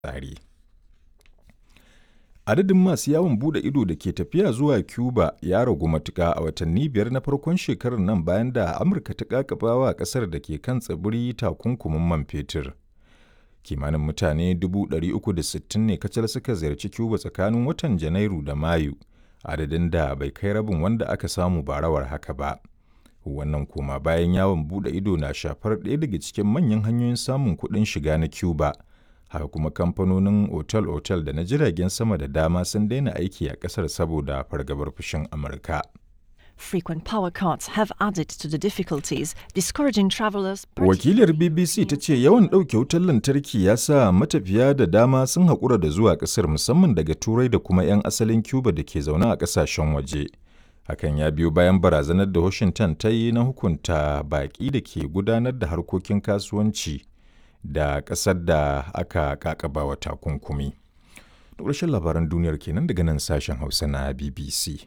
tsari. Adadin masu yawon bude ido da ke tafiya zuwa Cuba ya ragu matuƙa a watanni biyar na farkon shekarar nan bayan da Amurka ta ƙaƙaba wa ƙasar da ke kan tsibiri takunkumin man fetur. Kimanin mutane 360 ne kacal suka ziyarci Cuba tsakanin watan Janairu da Mayu, adadin da bai kai rabin wanda aka samu barawar haka ba. Wannan koma bayan yawon bude ido na shafar ɗaya daga cikin manyan hanyoyin samun kuɗin shiga na Cuba. haka kuma kamfanonin otal-otal da na jiragen sama da dama sun daina aiki a kasar saboda fargabar fushin amurka Frequent power cuts have added to the difficulties, discouraging travelers. wakilar bbc ta ce yawan ɗauke wutar lantarki ya sa matafiya da dama sun haƙura da zuwa ƙasar musamman daga turai da kuma 'yan asalin cuba da ke zaune a ƙasashen waje hakan ya biyo bayan barazanar da washington ta yi na hukunta baƙi da ke gudanar da harkokin kasuwanci da ƙasar da aka kakaba wa takunkumi. ƙarshen labaran duniyar kenan daga nan sashen Hausa na BBC.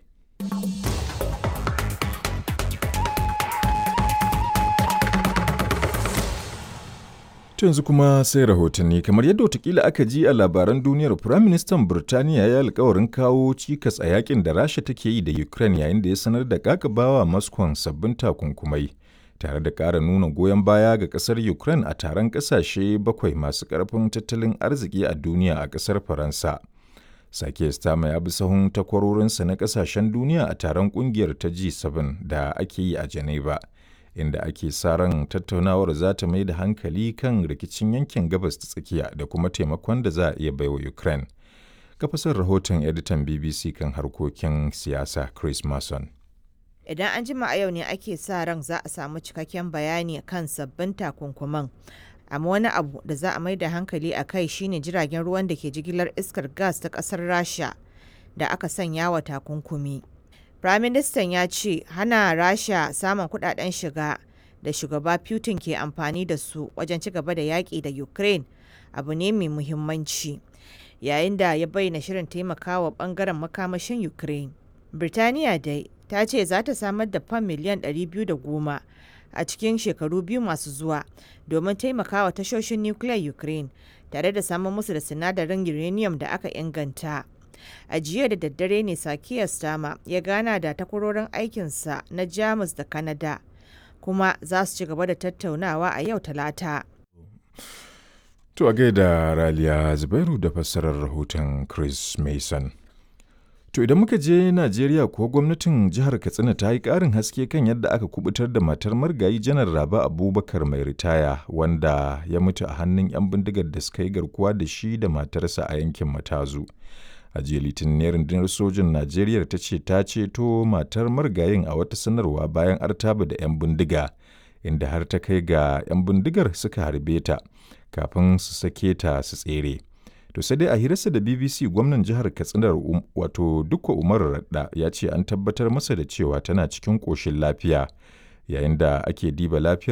yanzu kuma sai rahotanni kamar yadda watakila aka ji a labaran duniyar firaministan birtaniya ya alkawarin kawo cikas a yakin da rasha take yi da ukraine yayin da ya sanar da kakabawa moscow sabbin takunkumai tare da ƙara nuna goyon baya ga ƙasar Ukraine a taron ƙasashe bakwai masu ƙarfin tattalin arziki a duniya a ƙasar Faransa. Sake Stama ya bi sahun takwarorinsa na ƙasashen duniya a taron ƙungiyar ta G7 da ake yi a Geneva, inda ake sa ran tattaunawar za ta mai da hankali kan rikicin yankin gabas ta tsakiya da kuma taimakon da za a iya baiwa Ukraine. Kafasar rahoton editan BBC kan harkokin siyasa Chris Mason. idan an jima a yau ne ake sa ran za a samu cikakken bayani kan sabbin takunkuman amma wani abu da za a mai da hankali a kai shine jiragen ruwan da ke jigilar iskar gas ta kasar rasha da aka sanya wa takunkumi firaministan ya ce hana rasha samun kudaden shiga da shugaba putin ke amfani da su wajen ci gaba da yaƙi da ukraine abu ne mai muhimmanci yayin da ya bayyana shirin taimakawa bangaren makamashin ukraine birtaniya dai ta ce za ta samar da fam miliyan 210 a cikin shekaru biyu masu zuwa domin taimakawa tashoshin nukiliyar ukraine tare da samun musu da sinadarin uranium da aka inganta a jiya da daddare ne sakiya stama ya gana da takwarorin aikinsa na jamus da canada kuma za su ci gaba da tattaunawa a yau talata To a gaida Raliya Zubairu da fassarar rahoton Chris Mason. To idan muka je Najeriya kuwa gwamnatin jihar Katsina ta yi ƙarin haske kan yadda aka kubutar da matar margayi janar Raba Abubakar mai ritaya wanda ya mutu a hannun 'yan bindigar da suka yi garkuwa da shi da matarsa a yankin Matazu. A jiya Litinin rundunar sojin Najeriya ta ce ta ceto matar margayin a wata sanarwa bayan artaba da 'yan bindiga inda har ta kai ga 'yan bindigar suka harbe ta kafin su sake ta su tsere. To sai dai a hirarsa da BBC gwamnan jihar Katsinar um, wato Dukko Umar Radda ya ce an tabbatar masa da cewa tana cikin ƙoshin lafiya yayin da ake diba lafiyar